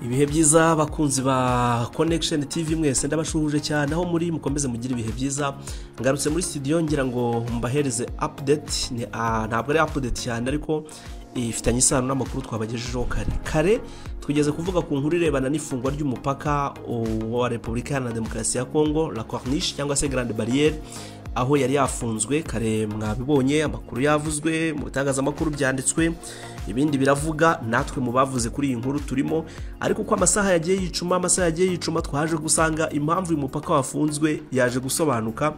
ibihe byiza bakunzi ba connection tv mwese ndabashuje cyane aho muri mukomeze mugire ibihe byiza ngarutse muri studio ngira ngo mbahereze update ni- ah, ntabwo ari update cyane ariko ifitanye isano n'amakuru twabagejejeho kare kare tugeze kuvuga ku nkuru irebana n'ifungwa ry'umupaka o- wa repubulika iharanira demokarasi ya kongo la corniche cyangwa se grande barriere aho yari yafunzwe kare mwabibonye amakuru yavuzwe mu bitangazamakuru byanditswe ibindi biravuga natwe mu bavuze kuri iyi nkuru turimo ariko uko amasaha yagiye yicuma amasaha yagiye yicuma twaje gusanga impamvu uyu mupaka wafunzwe yaje gusobanuka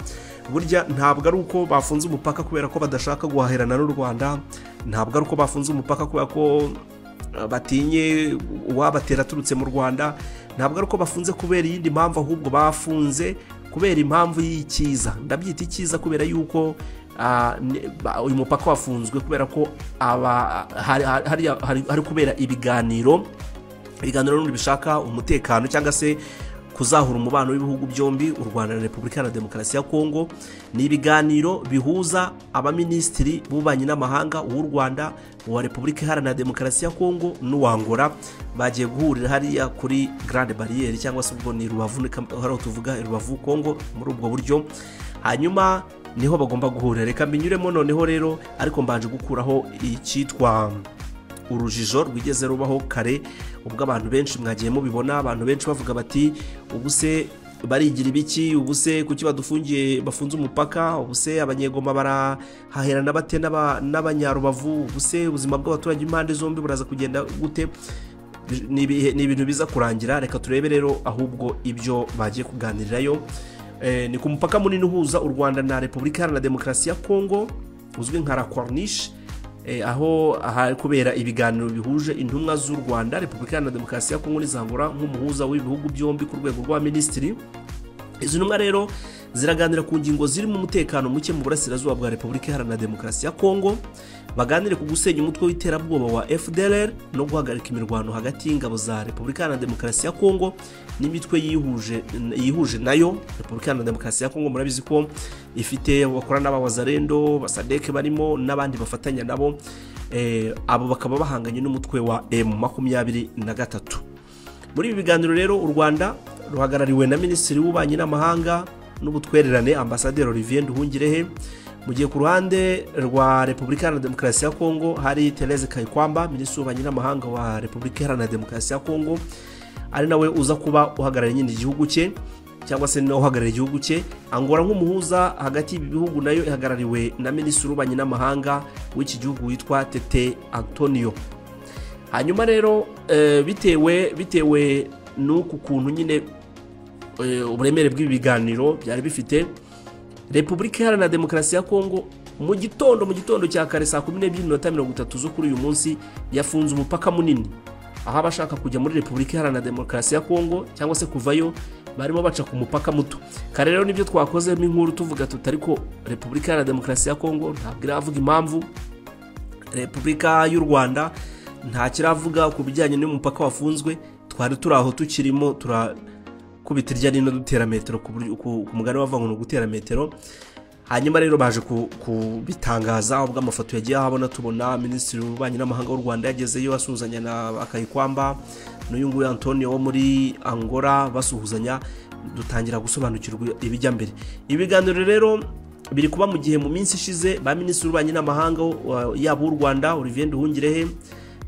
burya ntabwo ari uko bafunze umupaka kubera ko badashaka guhahirana n'u rwanda ntabwo ari uko bafunze umupaka kubera ko batinye uwabatera aturutse mu rwanda ntabwo ari uko bafunze kubera iyindi mpamvu ahubwo bafunze kubera impamvu y'ikiza ndabyita ikiza kubera yuko ah, ne- ba- uyu mupaka wafunzwe kubera ko aba- hari- hari- hari hari kubera ibiganiro ibiganiro n'ubundi bishaka umutekano cyangwa se kuzahura umubano w'ibihugu byombi u rwanda na repubulika iharanira demokarasi ya kongo ni ibiganiro bihuza abaminisitiri b'ububanyi n'amahanga w'u rwanda uwa repubulika iharanira demokarasi ya kongo n'uwangora bagiye guhurira hariya kuri grande bariyeri cyangwa se ubwo ni rubavu ni Kam- hariya tuvuga i rubavu kongo muri ubwo buryo hanyuma niho bagomba guhurira reka mbinyuremo noneho rero ariko mbanje gukuraho icyitwa urujijo rwigeze rubaho kare ubwo abantu benshi mwagiye mubibona abantu benshi bavuga bati ubuse barigira ibiki ubuse kuki badufungiye bafunze umupaka ubuse abanyegoma barahaherana bate n'aba- n'abanyarubavu ubuse ubuzima bw'abaturage b'impande zombi buraza kugenda gute ni ibihe- ni ibintu biza kurangira reka turebe rero ahubwo ibyo bagiye kuganirirayo Eh, ni ku mupaka munini uhuza u rwanda na repubulika iharanira demokarasi ya kongo uzwi nka la corniche Eh, aho ahari kubera ibiganiro bihuje intumwa z'u rwanda repubulika iharanira demokarasi ya kongo n'izangura nk'umuhuza w'ibihugu byombi ku rwego rw'abaminisitiri izi ntumwa rero ziraganira ku ngingo zirimo umutekano muke mu burasirazuba bwa repubulika iharanira demokarasi ya kongo baganire ku gusenya umutwe w'iterabwoba wa fdr no guhagarika imirwano hagati y'ingabo za repubulika iharanira demokarasi ya kongo n'imitwe yihuje yihuje nayo repubulika iharanira demokarasi ya kongo murabizi ko ifite bakora n'abawazarendo basadeke barimo n'abandi bafatanya nabo eh, abo bakaba bahanganye n'umutwe wa m makumyabiri na gatatu muri ibi biganiro rero u rwanda ruhagarariwe na minisitiri w'ububanyi n'amahanga n'ubutwererane ambasaderi olivier nduhungirehe mu gihe ku ruhande rwa repubulika iharanira demokarasi ya kongo hari therese kayikwamba minisitiri w'ububanyi n'amahanga wa repubulika iharanira demokarasi ya kongo ari nawe uza kuba uhagarariye nyine igihugu cye cyangwa se nawe uhagarariye igihugu cye angora nk'umuhuza hagati y'ibi bihugu nayo ihagarariwe na minisitiri w'ububanyi n'amahanga w'iki gihugu witwa tete antonio hanyuma rero eh, bitewe bitewe n'uku kuntu nyine eh, uburemere bw'ibi biganiro byari bifite repubulika iharanira demokarasi ya kongo mu gitondo mu gitondo cya kare saa kumi n'ebyiri n'iminota mirongo itatu zo kuri uyu munsi yafunze umupaka munini aho abashaka kujya muri repubulika iharanira demokarasi ya kongo cyangwa se kuvayo barimo baca ku mupaka muto kare rero nibyo twakozemo inkuru tuvuga tuti ariko repubulika iharanira demokarasi ya kongo ntabwo iravuga impamvu repubulika y'u rwanda nta kiravuga ku bijyanye n'umupaka wafunzwe twari turi aho tukirimo turakubita irya rino dutera metero ku buryo- ku- ku mugani wavuga ngo ni ugutera metero hanyuma rero baje ku- kubitangaza ubwo amafoto yagiye ahabona tubona minisitiri w'ububanyi n'amahanga w'u rwanda yagezeyo asuhuzanya na akayikwamba n'uyu nguyu antonio wo muri angola basuhuzanya dutangira gusobanukirwa ibijya mbere ibiganiro rero biri kuba mu gihe mu minsi ishize ba minisitiri w'ububanyi n'amahanga wa- yaba uw'u rwanda olivier nduhungirehe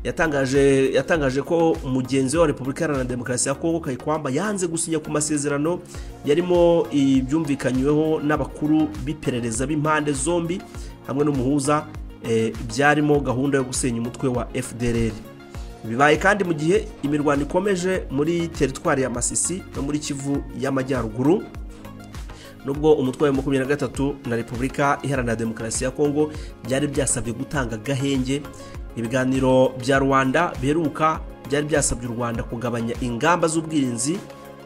yatangaje yatangaje ko umugenzi we wa repubulika iharanira demokarasi ya kongo kayikwamba yanze gusinya ku masezerano yarimo ibyumvikanyweho n'abakuru b'iperereza b'impande zombi hamwe n'umuhuza eh, byarimo gahunda yo gusenya umutwe wa fdr bibaye kandi mu gihe imirwano ikomeje muri teritwari ya masisi no muri kivu y'amajyaruguru nubwo umutwe wa makumyabiri na gatatu na repubulika iharanira demokarasi ya kongo byari byasabye gutanga gahenge ibiganiro bya rwanda biheruka byari byasabye u rwanda kugabanya ingamba z'ubwirinzi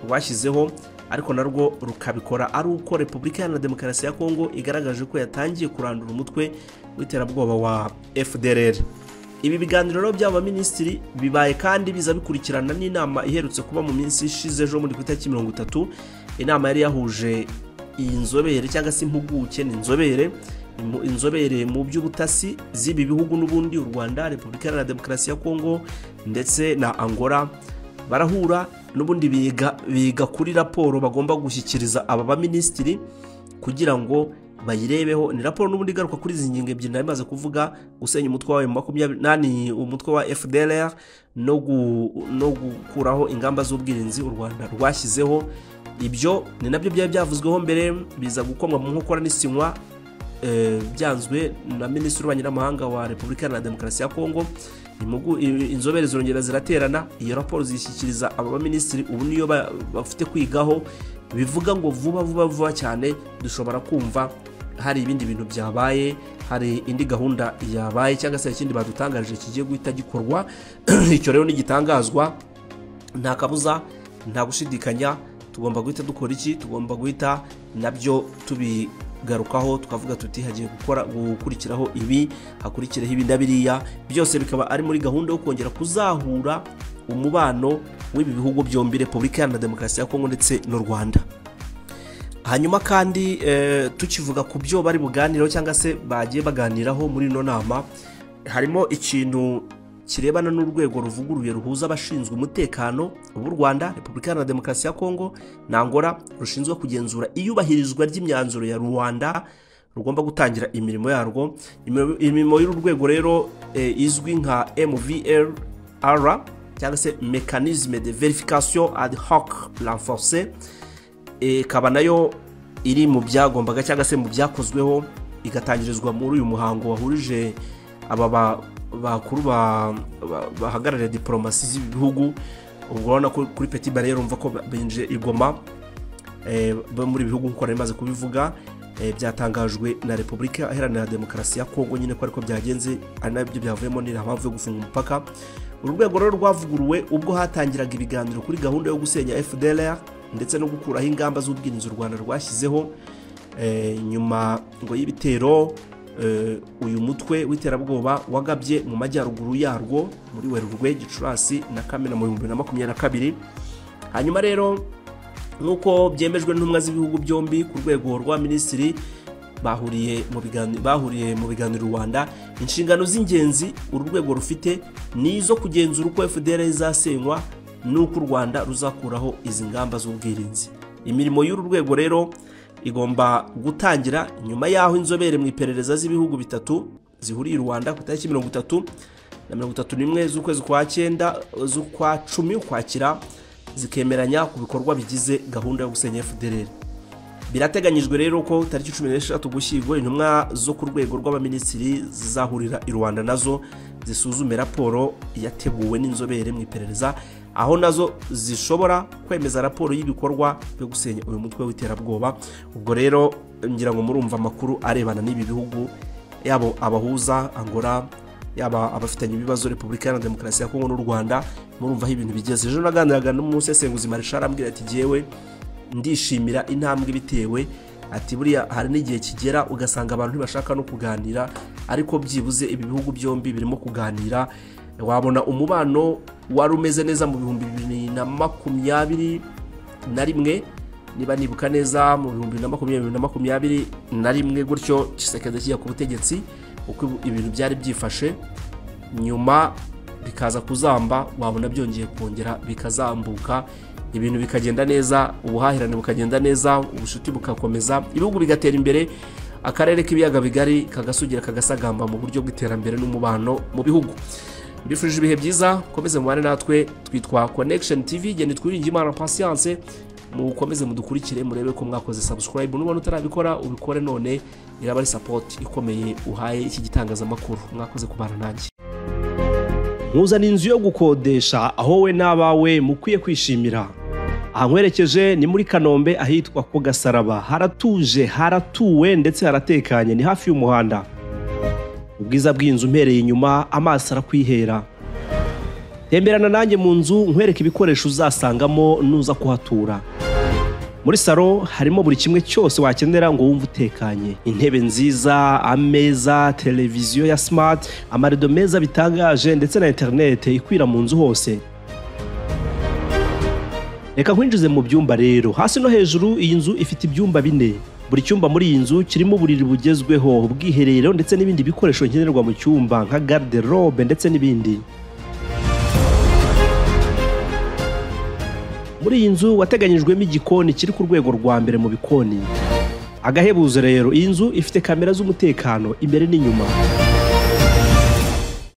rwashyizeho ariko narwo rukabikora ari uko repubulika iharanira demokarasi ya kongo igaragaje ko yatangiye kurandura umutwe w'iterabwoba wa fdr ibi biganiro rero by'aba minisitiri bibaye kandi biza bikurikirana n'inama iherutse kuba mu minsi ishize ejo muri ku itariki mirongo itatu inama yari yahuje iyi nzobere cyangwa se impuguke ni inzobere imu- inzobere mu by'ubutasi z'ibi bihugu n'ubundi u rwanda repubulika iharanira demokarasi ya kongo ndetse na angola barahura n'ubundi biga biga kuri raporo bagomba gushyikiriza aba baminisitiri kugira ngo bayirebeho ni raporo n'ubundi igaruka kuri izi ngingo ebyiri nari maze kuvuga gusenya umutwe wawe mu makumyabiri nani umutwe wa fdr no no gukuraho ingamba z'ubwirinzi u rwanda rwashyizeho ibyo ni nabyo byari byavuzweho mbere biza gukomwa mu nkokora n'isinywa byanzwe na minisitiri w'ububanyi n'amahanga wa repubulika iharanira demokarasi ya kongo inzobere zongera ziraterana iyo raporo zishyikiriza aba baminisitiri ubu niyo bafite kwigaho bivuga ngo vuba vuba vuba cyane dushobora kumva hari ibindi bintu byabaye hari indi gahunda yabaye cyangwa se ikindi badutangarije kigiye guhita gikorwa icyo rero ntigitangazwa nta kabuza nta gushidikanya tugomba guhita dukora iki tugomba guhita nabyo tubi garukaho tukavuga tuti hagiye gukora gukurikiraho ibi hakurikireho ibi na biriya byose bikaba ari muri gahunda yo kongera kuzahura umubano w'ibi bihugu byombi repubulika iharanira demokarasi ya kongo ndetse n'u rwanda hanyuma kandi tukivuga ku byo bari buganireho cyangwa se bagiye baganiraho muri ino nama harimo ikintu kirebana n'urwego ruvuguruye ruhuza abashinzwe umutekano b'u rwanda repubulika iharanira demokarasi ya kongo nangora rushinzwe kugenzura iyubahirizwa ry'imyanzuro ya rwanda rugomba gutangira imirimo yarwo imirimo y'uru rwego rero izwi nka mvrr cyangwa se mekanizme de verification ad hoc renforce ikaba nayo iri mu byagombaga cyangwa se mu byakozweho igatangirizwa muri uyu muhango wahurije aba bakuru bahagarariye diporomasi z'ibihugu urabona ko kuri peti bare urumva ko binjiye igoma muri bihugu nk'uko nari maze kubivuga byatangajwe na repubulika iharanira demokarasi ya kongo nyine ko ariko byagenze ari nabyo byavuyemo ni mpamvu yo gufunga umupaka uru rwego rero rwavuguruwe ubwo hatangiraga ibiganiro kuri gahunda yo gusenya fdr ndetse no gukuraho ingamba z'ubwirinzi u rwanda rwashyizeho nyuma ngo y'ibitero uyu mutwe w'iterabwoba wagabye mu majyaruguru yarwo muri werurwe gicurasi na kamena mu bihumbi bibiri na makumyabiri na kabiri hanyuma rero nk'uko byemejwe n'intumwa z'ibihugu byombi ku rwego rwa minisitiri bahuriye mu biganiro rwanda inshingano z'ingenzi uru rwego rufite ni izo kugenzura uko fdr izasenywa n'uko u rwanda ruzakuraho izi ngamba z'ubwirinzi imirimo y'uru rwego rero igomba gutangira nyuma y'aho inzobere mu iperereza z'ibihugu bitatu zihuriye u rwanda ku itariki mirongo itatu na mirongo itatu n'imwe z'ukwezi kwa cyenda z'ukwa cumi ukwakira zikemeranya ku bikorwa bigize gahunda yo gusenya fdr birateganyijwe rero ko tariki cumi n'eshatu gushyirwa intumwa zo ku rwego rw'abaminisitiri zizahurira i rwanda nazo zisuzume raporo yateguwe n'inzobere mu iperereza aho nazo zishobora kwemeza raporo y'ibikorwa byo gusenya uyu mutwe w'iterabwoba ubwo rero ngira ngo murumva amakuru arebana n'ibi bihugu yabo abahuza angora yaba abafitanye ibibazo repubulika iharanira demokarasi ya kongo n'u rwanda murumva aho ibintu bigeze ejo naganiraga n'umusesenguzi marisha arambwira ati ngewe ndishimira intambwe bitewe ati buriya hari n'igihe kigera ugasanga abantu ntibashaka no kuganira ariko byibuze ibi bihugu byombi birimo kuganira wabona umubano wari umeze neza mu bihumbi bibiri na makumyabiri na rimwe niba nibuka neza mu bihumbi bibiri na makumyabiri na makumyabiri na rimwe gutyo kisekeza kijya ku butegetsi uko ibintu byari byifashe nyuma bikaza kuzamba wabona byongeye kongera bikazambuka ibintu bikagenda neza ubuhahirane bukagenda neza ubucuti bugakomeza ibihugu bigatera imbere akarere k'ibiyaga bigari kagasugira kagasagamba mu buryo bw'iterambere n'umubano mu bihugu mbifurije ibihe byiza mukomeze mubane natwe twitwa connection tv genda twiringe imana patience mukomeze mudukurikire murebe ko mwakoze subscribe nubona utarabikora ubikore none iraba ari support ikomeye uhaye iki gitangazamakuru mwakoze kubana nanjye nkuzana inzu yo gukodesha aho we n'abawe mukwiye kwishimira ahankwerekeje ni muri kanombe ahitwa ku gasaraba haratuje haratuwe ndetse haratekanye ni hafi y'umuhanda ubwiza bw'inzu mpereye inyuma amaso arakwihera temberana nanjye mu nzu nkwereke ibikoresho uzasangamo nuza kuhatura muri salo harimo buri kimwe cyose wakenera ngo wumve utekanye intebe nziza ameza televiziyo ya simati amarido meza bitangaje ndetse na interinete ikwira mu nzu hose reka nkwinjize mu byumba rero hasi no hejuru iyi nzu ifite ibyumba bine buri cyumba muri iyi nzu kirimo uburiri bugezweho ubwiherero ndetse n'ibindi bikoresho nkenerwa mu cyumba nka garde robe ndetse n'ibindi muri iyi nzu wateganyijwemo igikoni kiri ku rwego rwa mbere mu bikoni agahebuzo rero iyi nzu ifite kamera z'umutekano imbere n'inyuma